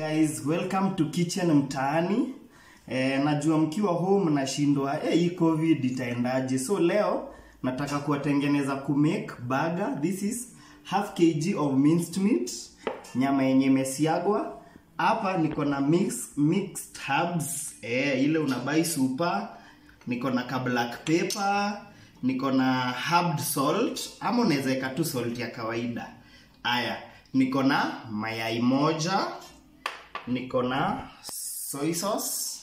Guys, welcome to Kitchen Mtaani. Eh, najua mkiwa home nashindwa eh, hii covid itaendaje. So leo nataka kuwatengeneza kumake burger. This is half kg of minced meat, nyama yenye imesiagwa. Hapa niko na mix, mixed herbs eh, ile unabai super. Niko na ka black pepper, niko na herbed salt ama unaweza weka tu salt ya kawaida. Aya, niko na mayai moja niko na soy sauce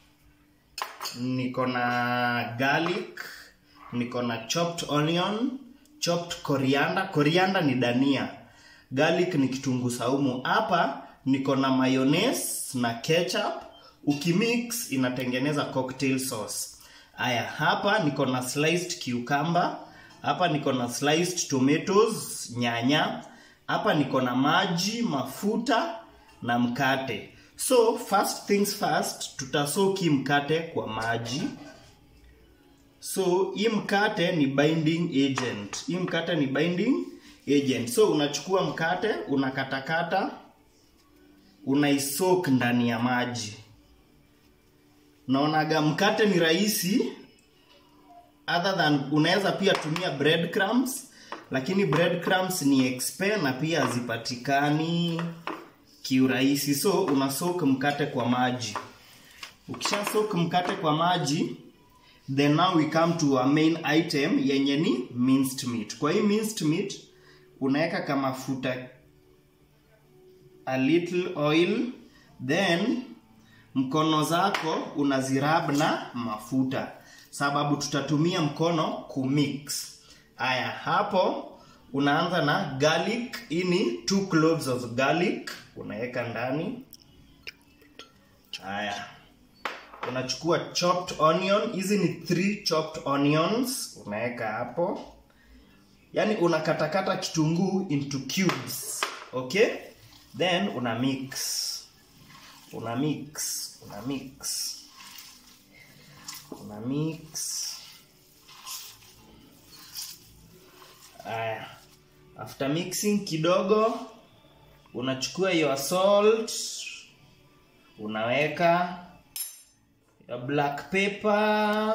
niko na garlic niko na chopped onion chopped coriander coriander ni dania garlic ni kitunguu saumu hapa niko na mayonnaise na ketchup ukimix inatengeneza cocktail sauce aya hapa niko na sliced cucumber hapa niko na sliced tomatoes nyanya hapa niko na maji mafuta na mkate so first things first tutasoki mkate kwa maji so hii mkate ni binding agent hii mkate ni binding agent so unachukua mkate unakatakata unaisok ndani ya maji naonaga mkate ni rahisi other than unaweza pia tumia breadcrumbs lakini breadcrumbs ni expe na pia hazipatikani kiurahisi so una soak mkate kwa maji ukisha soak mkate kwa maji then now we come to our main item yenye ni minced meat kwa hii minced meat unaweka kama mafuta a little oil then mkono zako unazirab na mafuta sababu tutatumia mkono kumix aya hapo unaanza na garlic hii ni two cloves of garlic unaweka ndani haya unachukua chopped onion hizi ni three chopped onions unaweka hapo yaani unakatakata kitunguu into cubes okay then una mix una mix una mix una mix Aya. After mixing kidogo unachukua your salt unaweka your black pepper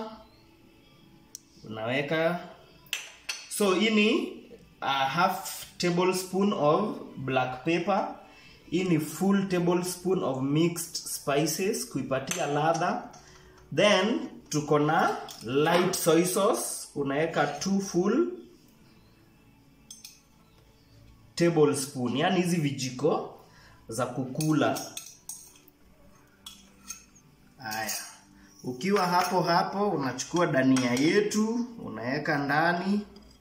unaweka so hii ni a half tablespoon of black pepper hii ni full tablespoon of mixed spices kuipatia ladha then tuko na light soy sauce unaweka two full tablespoon yani hizi vijiko za kukula haya ukiwa hapo hapo unachukua dania yetu unaweka ndani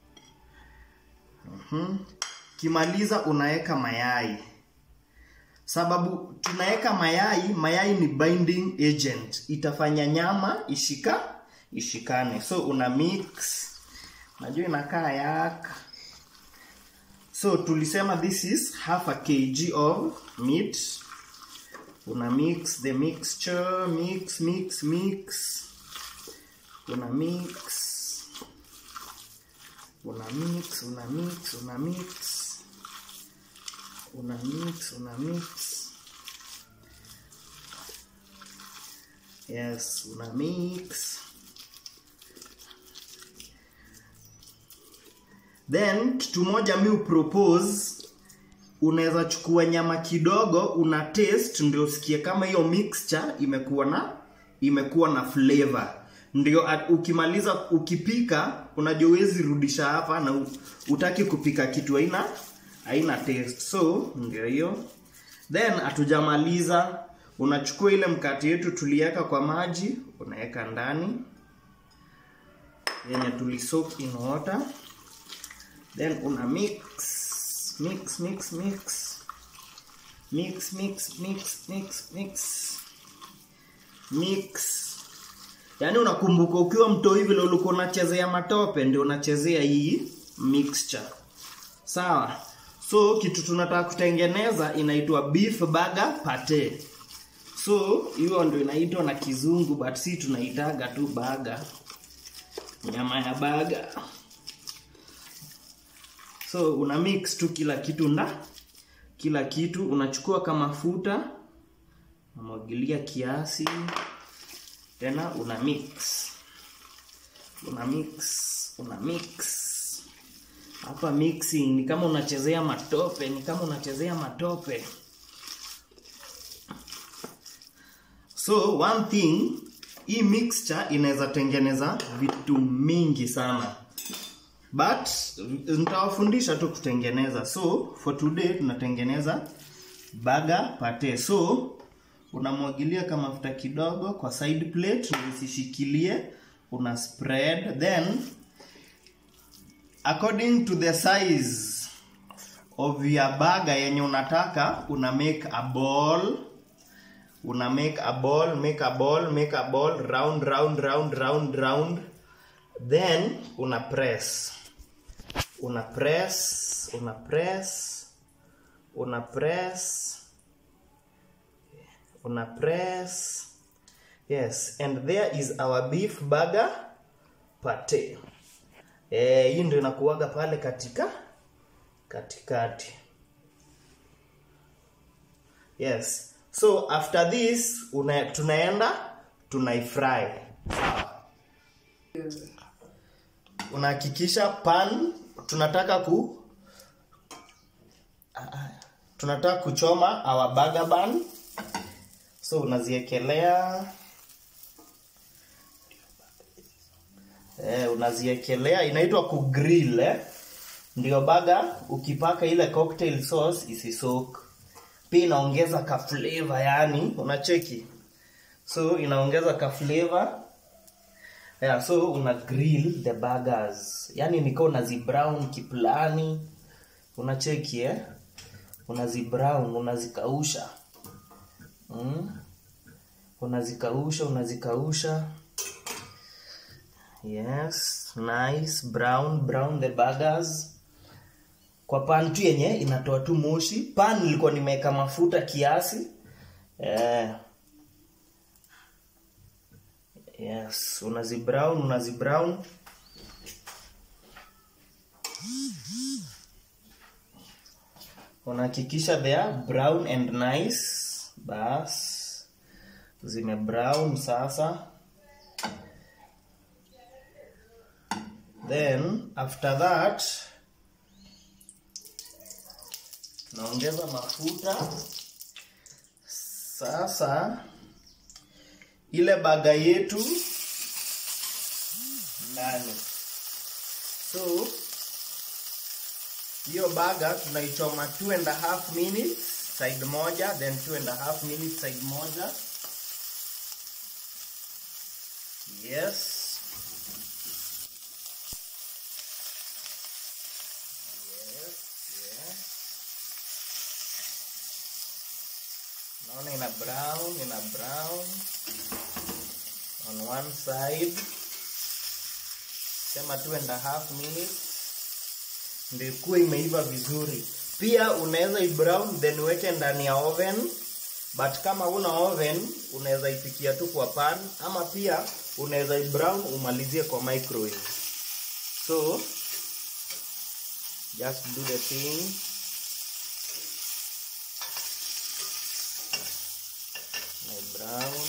uhum. kimaliza unaweka mayai sababu tunaweka mayai mayai ni binding agent itafanya nyama ishika ishikane so una mix najua inakaa yaka so tulisema this is half a kg of meat una mix the mixture mix mix mix una mix una mix una mix una mix una mix una mix yes una mix then kitu moja mi upropose unaweza chukua nyama kidogo una taste ndio usikie kama hiyo mixture imekuwa na imekuwa na flavor ndio at, ukimaliza ukipika unajua uwezi rudisha hapa na utaki kupika kitu haina haina taste so ndio hiyo then hatujamaliza unachukua ile mkate yetu tuliweka kwa maji unaweka ndani yenye tulisoak in water then una mix mix mix mix mix mix mix mix mix mix yaani unakumbuka ukiwa mtoi vile ulikuwa unachezea matope ndio unachezea hii mixture sawa so kitu tunataka kutengeneza inaitwa beef burger pate so hiyo ndio inaitwa na kizungu but si tunaitaga tu baga nyama ya baga so una mix tu kila kitu nda kila kitu unachukua kama mafuta unamwagilia kiasi tena una mix una mix una mix hapa mixing ni kama unachezea matope ni kama unachezea matope so one thing hii mixture inaweza tengeneza vitu mingi sana but nitawafundisha tu kutengeneza so for today tunatengeneza burger pate so unamwagilia kama mafuta kidogo kwa side plate usishikilie una spread then according to the size of your burger yenye unataka una make a ball una make a ball make a ball make a ball round round round round round then una press una press una press una press una press yes and there is our beef burger pate eh hii ndio inakuaga pale katika katikati yes so after this una, tunaenda tunaifry sawa unahakikisha pan tunataka ku tunataka kuchoma our burger bun so unaziekelea eh, unaziekelea inaitwa kugrill eh? ndio baga ukipaka ile cocktail sauce isisok pia inaongeza ka flavor yani unacheki so inaongeza ka flavor yeah, so una grill the burgers yani niko unazi brown kiplani unacheki eh unazi brown unazikausha mm? unazikausha unazikausha yes nice brown brown the burgers kwa pan tu yenye inatoa tu moshi pan nilikuwa nimeweka mafuta kiasi eh. yes unazi brown unazi brown unahakikisha they are brown and nice bas zime brown sasa then after that naongeza mafuta sasa ile baga yetu ndani so hiyo baga tunaichoma two and a half minutes side moja then two and a half minutes side moja yes yes yes naona ina brown ina brown on one side sema two and a half minutes ndio ikuwe imeiva vizuri pia unaweza ibrown then uweke ndani ya oven but kama una oven unaweza ipikia tu kwa pan ama pia unaweza ibrown umalizie kwa microwave so just do the thing my brown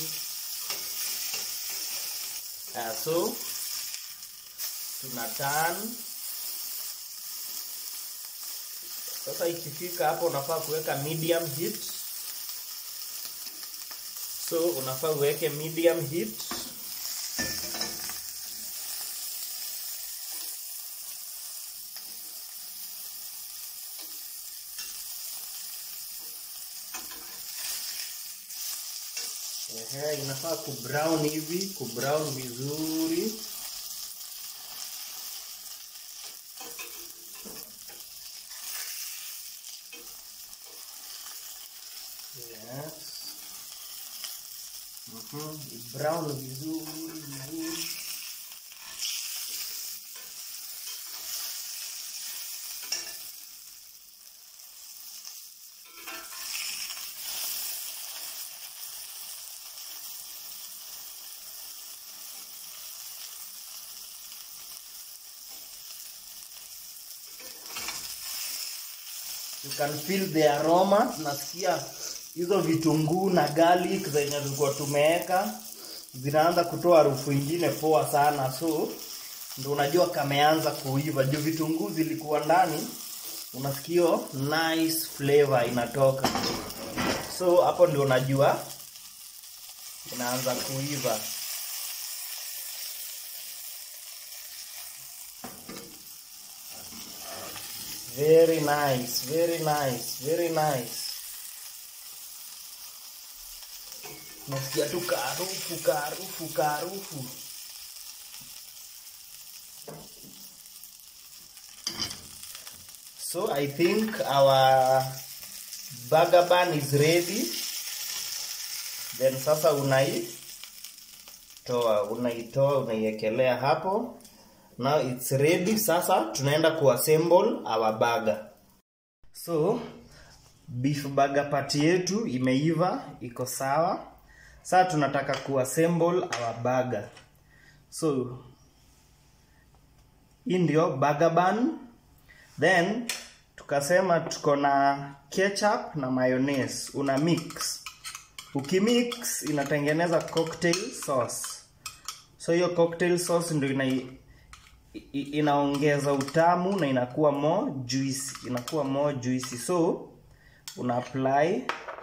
uh, so tuna turn sasa ikifika hapo unafaa kuweka medium heat so unafaa uweke medium heat Ehe, inafaa kubrown hivi kubrown vizuri Yes. Mhm, brown vizuri vizuri. You can feel the aroma. Nasikia hizo vitunguu na garlic zenye tulikuwa tumeweka zinaanza kutoa harufu ingine poa sana so ndo unajua kameanza kuiva juu vitunguu zilikuwa ndani unasikia nice flavor inatoka so hapo ndio unajua inaanza kuiva very nice very nice very nice nasikia tu kaharufu kaharufu kaharufu so i think our burger bun is ready then sasa unaitoa unaitoa unaiekelea hapo now it's ready sasa tunaenda kuassemble our burger so beef burger party yetu imeiva iko sawa sasa tunataka kuassemble our burger so hii ndio burger bun then tukasema tuko na ketchup na mayonnaise una mix ukimix inatengeneza cocktail sauce so hiyo cocktail sauce ndio ina i- inaongeza utamu na inakuwa more juicy inakuwa more juicy so una apply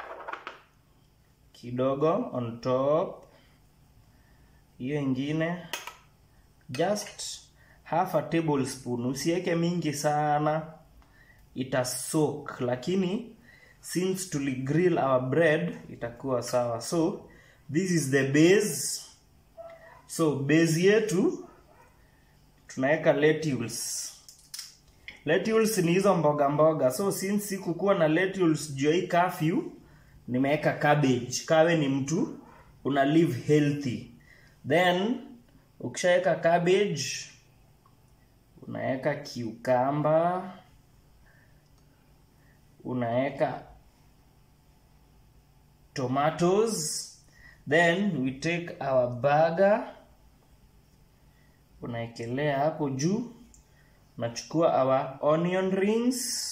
kidogo on top hiyo ingine just half a tablespoon usiweke mingi sana itasok lakini since tuli grill our bread itakuwa sawa so this is the base so base yetu tunaweka lettuce lettuce ni hizo mboga mboga so since sikukuwa na lettuce juu ya hii curfew nimeweka cabbage kawe ni mtu una live healthy then ukishaweka cabbage unaweka cucumber unaweka tomatoes then we take our burger unaekelea hapo juu unachukua our onion rings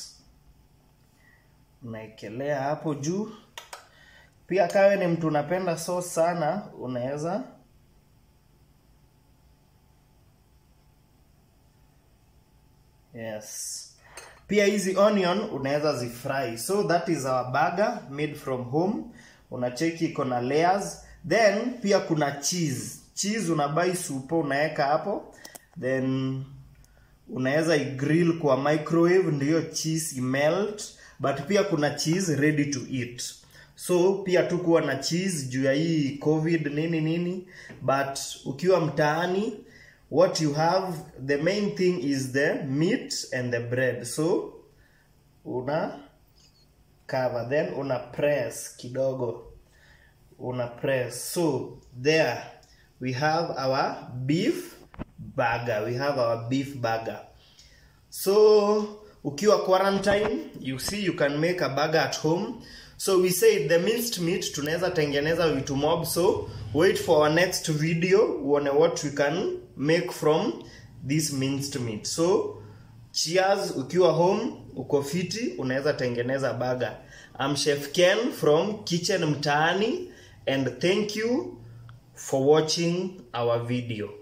unaekelea hapo juu pia kawe ni mtu unapenda sauce sana unaweza yes pia hizi onion unaweza zifry so that is our burger made from home unacheki iko na layers then pia kuna cheese cheese unabai supo unaweka hapo then unaweza igrill kwa microwave ndiyo cheese imelt but pia kuna cheese ready to eat so pia tu kuwa na cheese juu ya hii covid nini nini but ukiwa mtaani what you have the main thing is the meat and the bread so una cover then una press kidogo una press so there we have our beef burger we have our beef burger so ukiwa quarantine you see you can make a burger at home so we said the minced meat tunaweza tengeneza vitu mob so wait for our next video uone what we can make from this minced meat so cheers ukiwa home uko fiti unaweza tengeneza burger I'm chef ken from kitchen mtaani and thank you for watching our video